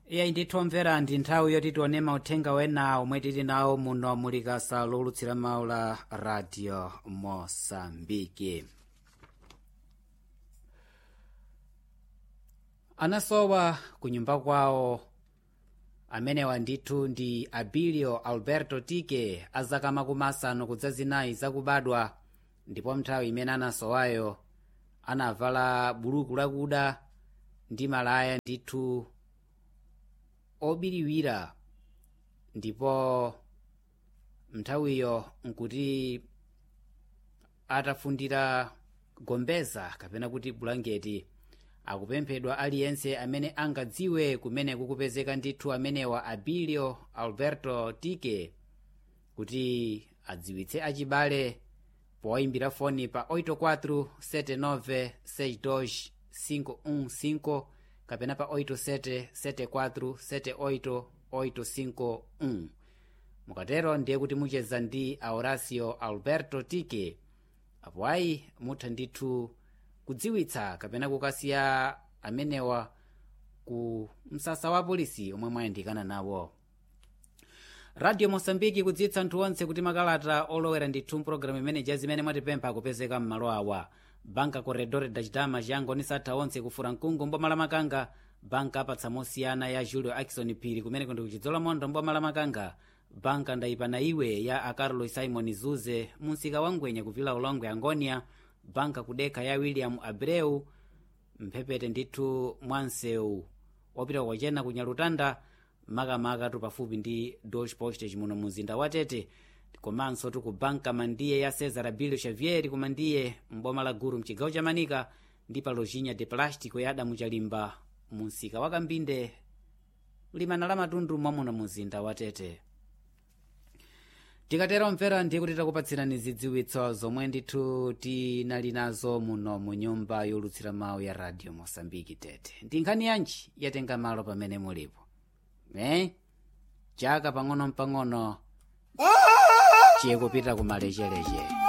iyayi ndithu omvera ndi nthawi yoti tione mauthenga wena omwe tili nawo muno mulikasa lowulutsira mawu la radio mosambiki anasowa ku nyumba kwawo amenewa ndithu ndi abilio alberto tike azaka makumi asanu kudza zinayi zakubadwa ndipo nthawi imene anasowayo anavala buluku lakuda ndi malaya ndithu obiriwira ndipo nthawiyo nkuti atafundira gombeza kapena kuti bulangeti akupemphedwa aliyense amene angadziwe kumene kukupezeka ndithu amenewa abilio alberto tike kuti adziwitse achibale powayimbira foni pa 84 79 62 515 kapena pa 87 74 78 851 mukatero ndiye kuti mucheza ndi aurasio alberto tike apo ayi mutha ndithu kudziwitsa kapena kukasiya amenewa ku msasa wa polisi omwe mwayandikana nawo radio mosambiki kudziwitsa anthu onse kuti makalata olowera ndithu mpulogalamu imene zimene mwatipempha akupezeka m'malo awa banka corredor da chidama chiyangoni satha onse kufura mkungu mboma la makanga banka apatsa mosiyana ya julio akison phiri kumene kundi kuchidzola mondo mboma la makanga banka ndayipana iwe ya acarlo simon zuze munsika wa ngwenya kuvila ulongwe angonia banka kudekha ya william abreu mphepete ndithu mwansewu opita kwachena ku nyalutanda makamaka tu pafupi ndi deutsche postage muno mumzinda wa tete komanso tu ku banka mandiye ya cesar abilio xavier kumandiye mboma la guru mchigawo cha manika ndi pa lojinha de plástico ya adamu chalimba munsika wa kambinde limana la matundu mwamuno mumzinda wa tete tikatero mvera ndiye kuti takupatsirani zidziwitso zomwe ndithu tinali nazo muno mu nyumba yolutsira mawu ya radio mosambiki tete ndi nkhani yanji yatenga malo pamene mulipo eh? chaka pang'ono mpang'ono chikupita kumalechereche